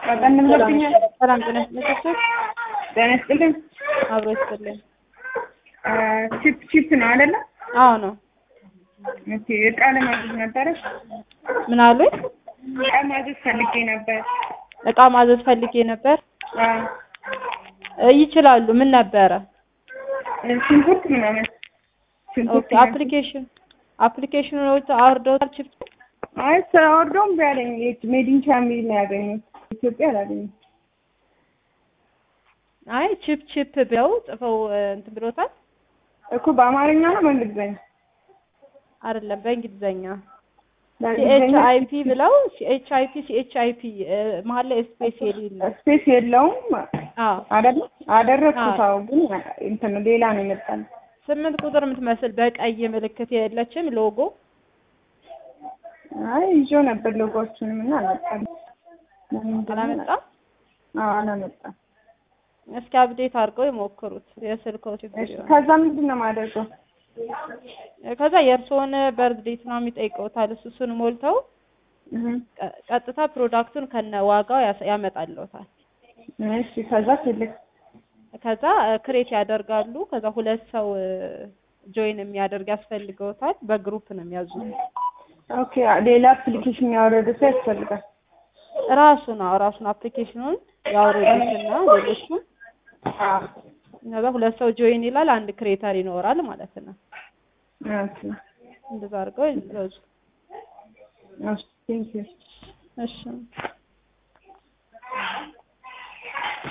ቀጠን ብሎብኛል። ሰላም ጤና ይስጥልኝ። ጤና ይስጥልኝ። አብሮ ይስጥልኝ። ቺፕ ቺፕ ነው አይደለ? አዎ ነው። ኦኬ እቃ ለማዘዝ ነበረ። ምን አሉኝ? እቃ ማዘዝ ፈልጌ ነበር። እቃ ማዘዝ ፈልጌ ነበር። አዎ እ ይችላሉ። ምን ነበረ? ሽንኩርት ምናምን ሽንኩርት ኦኬ አፕሊኬሽን አፕሊኬሽኖች አውርደውታል። ቺፕ አይ ሳወርደውም ቢያለኝ ሜዲን ቻሚል ነው ያገኘሁት። ኢትዮጵያ አላገኘሁም። አይ ቺፕ ቺፕ ብለው ጽፈው እ እንትን ብሎታል። እኮ በአማርኛ ነው በእንግሊዝኛ? አይደለም በእንግሊዘኛ ሲኤች በእንግሊዝኛ አይ ፒ ብለው ሲኤች አይ ፒ ሲኤች አይ ፒ መሀል ላይ ስፔስ የሌለ ስፔስ የለውም አዎ አይደለ? አደረግኩት። አዎ። አዎ ግን እንትን ሌላ ነው የመጣል። ስምንት ቁጥር የምትመስል በቀይ ምልክት የለችም ሎጎ አይ ይዤው ነበር ሎጎዎቹንም እና አልመጣም። አላመጣም። አዎ አላመጣም። እስኪ አፕዴት አድርገው ይሞክሩት። የስልክዎ ችግር እሺ ይሆናል። ከዛ ምንድን ነው የማደርገው? ከዛ የእርስዎን በርዝ ዴት ነው የሚጠይቀውታል። እሱ እሱን ሞልተው እህ ቀ- ቀጥታ ፕሮዳክቱን ከነ ዋጋው ያስ- ያመጣልዎታል። እሺ ከዛ ትልቅ ከዛ ክሬት ያደርጋሉ። ከዛ ሁለት ሰው ጆይን የሚያደርግ ያስፈልገውታል። በግሩፕ ነው የሚያዙት። ኦኬ ሌላ አፕሊኬሽን ያወረደ ሰው ያስፈልጋል። ራሱን አዎ ራሱን አፕሊኬሽኑን ያወረዱትና ሌሎቹም አዎ ከዛ ሁለት ሰው ጆይን ይላል። አንድ ክሬተር ይኖራል ማለት ነው። ኦኬ እንደዛ አድርገው ይዘዙ። እሺ ቴንክ ዩ እሺ